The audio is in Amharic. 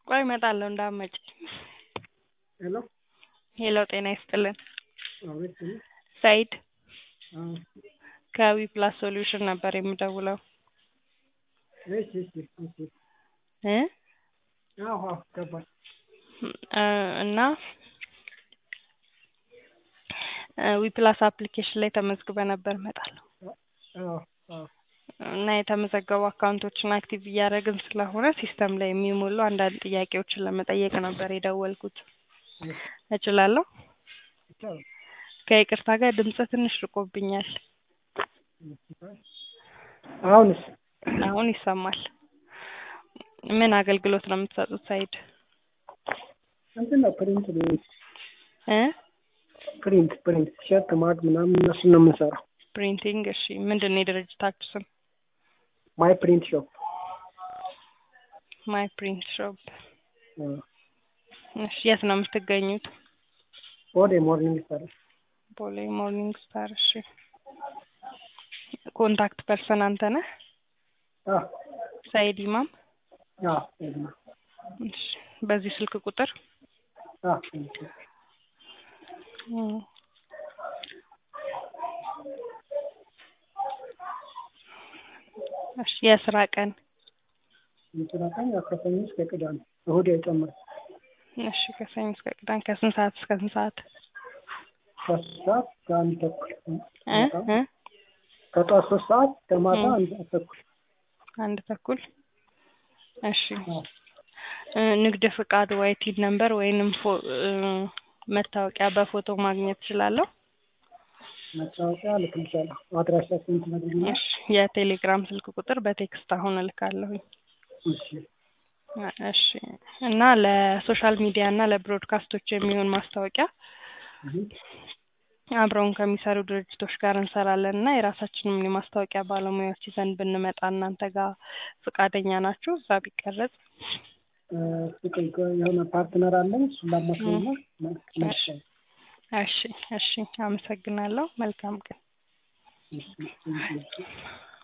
ቆይ እመጣለሁ እንዳትመጪ ሄሎ ሄሎ ጤና ይስጥልን አቤት ስሜ ሰኢድ አዎ ከዊ ፕላስ ሶሉሽን ነበር የምደውለው እሺ እሺ እሺ እ አዎ አዎ ገባኝ እ እና ዊ ፕላስ አፕሊኬሽን ላይ ተመዝግበህ ነበር እመጣለሁ አዎ አዎ እና የተመዘገቡ አካውንቶችን አክቲቭ እያደረግን ስለሆነ ሲስተም ላይ የሚሞሉ አንዳንድ ጥያቄዎችን ለመጠየቅ ነበር የደወልኩት እችላለሁ ይቻላል ከይቅርታ ጋር ድምፅህ ትንሽ ርቆብኛል አሁንስ አሁን ይሰማል ምን አገልግሎት ነው የምትሰጡት ሰኢድ እንትን ነው ፕሪንት እ ፕሪንት ፕሪንት ቲሸርት ማግ ምናምን እነሱን ነው የምንሰራው ፕሪንቲንግ እሺ ምንድን ነው የድርጅታችሁ ስም ማይ ፕሪንት ሾፕ ማይ ፕሪንት ሾፕ እሺ የት ነው የምትገኙት ወደ ሞርኒንግ ስታር ቦሌ ሞርኒንግ ስታር እሺ ኮንታክት ፐርሰን አንተ ነህ አዎ ሰኢድ ኢማም አዎ እሺ በዚህ ስልክ ቁጥር አዎ እም እሺ የስራ ቀን የስራ ቀን ያው ከሰኞ እስከ ቅዳሜ እሁድ አይጨምርም እሺ ከሰኞ እስከ ቅዳሜ ከስንት ሰዓት እስከ ስንት ሰዓት ከሶስት ሰዓት እስከ አንድ ተኩል እ እ ከጠዋት ሶስት ሰዓት እስከ ማታ አንድ ሰዓት ተኩል አንድ ተኩል እሺ እ ንግድ ፍቃድ ወይ ቲን ነምበር ወይንም ፎ እ መታወቂያ በፎቶ ማግኘት እችላለሁ መታወቂያ እልክልሻለሁ አድራሻችንን ትነግሪኛለሽ እሺ የቴሌግራም ስልክ ቁጥር በቴክስት አሁን እልካለሁኝ እሺ እሺ እና ለሶሻል ሚዲያ እና ለብሮድካስቶች የሚሆን ማስታወቂያ አብረውን ከሚሰሩ ድርጅቶች ጋር እንሰራለን እና የራሳችንም የማስታወቂያ ባለሙያዎች ይዘን ብንመጣ እናንተ ጋር ፈቃደኛ ናችሁ እዛ ቢቀረጽ እ ቆይ ቆይ የሆነ ፓርትነር አለኝ እሱን ላማክርና እሺ እሺ እሺ አመሰግናለሁ መልካም ቀን እሺ